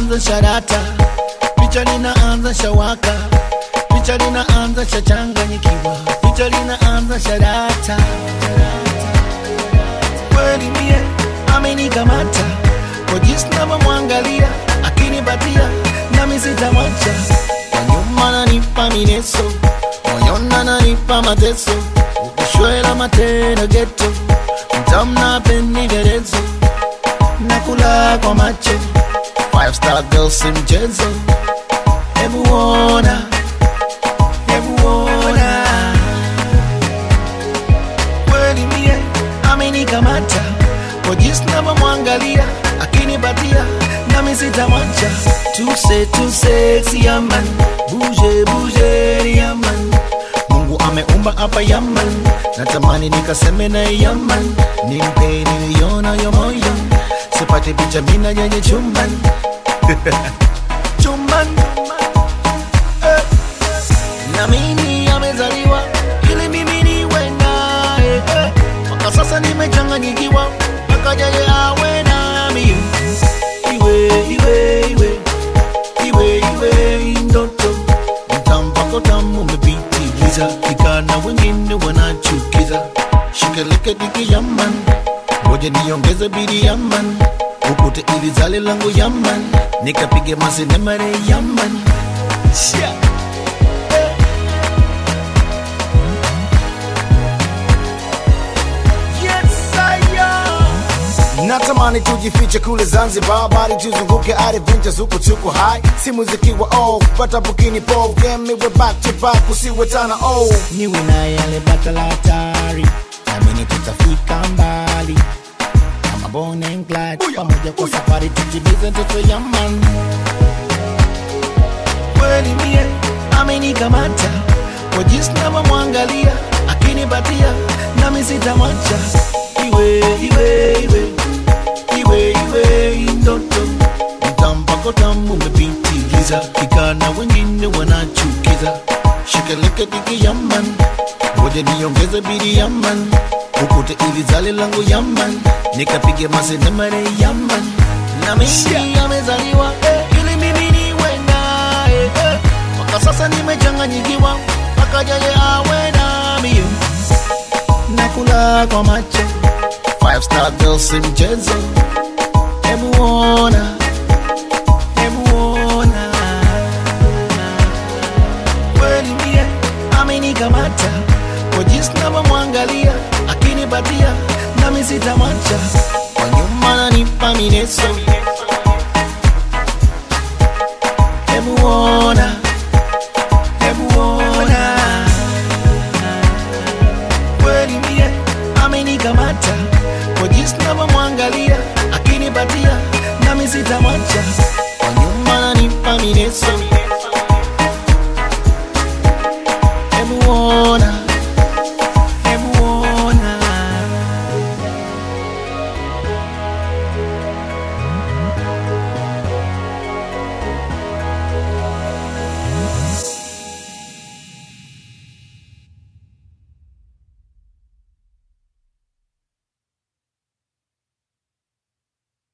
linaanza sharata, picha linaanza shawaka, picha linaanza shachanganyikiwa, picha linaanza sharata. Kweli mie amenikamata kwa jinsi navyomwangalia, akinipatia nami sitamwacha. Kwa nyuma nanipa mineso, moyoni ananipa mateso, ukishwela matendo geto, mtamna penderezo nakula kwa macho five star girl si mchezo hebu ona hebu ona kweli mie amenikamata kwa jinsi navyomwangalia akinipatia nami sitamwacha tuse tuse siaman buje buje yaman mungu ameumba hapa yaman natamani nikaseme na yaman nimpe niliona yo moyo sipate picha mina yenye chumban chumban eh. na mimi amezaliwa ili mimi niwe naye eh. mpaka sasa nimechanganyikiwa mpaka yeye awe nami iwe iwe iwe iwe iwe ndoto mtampako tamu umepitiliza vijana wengine wanachukiza shikeleke diki yaman ngoja niongeze bidi yaman ukute ili zale langu yaman nikapige masenemare yaman Shia. Yes, I am. natamani tujifiche kule zanzibar bali tuzunguke arivinja zuku tuko hai si muziki wa off pata bukini pov game iwe back to back usiwe tana oh niwe na yale bata la hatari namini tutafika mbali kama Bonnie and Clyde pamoja kwa safari tutimize ndoto ya man kweli mie amenikamata kwa jinsi navyomwangalia akinipatia nami sitamwacha iwe iwe iwe iwe iwe ndoto mtampako tamu umepitiliza kikana wengine wanachukiza shikeleke diki yaman ngoja niongeze bidi yaman ukute ili zale langu yaman nikapige masenemare yaman na mimi amezaliwa eh, ili mimi niwe naye eh. mpaka sasa nimechanganyikiwa mpaka yeye awe nami nakula kwa macho five star girl si mchezo hebu ona hebu ona kweli mie amenikamata kwa jinsi navyomwangalia akinipatia nami sitamwacha kwa nyuma nanipa mineso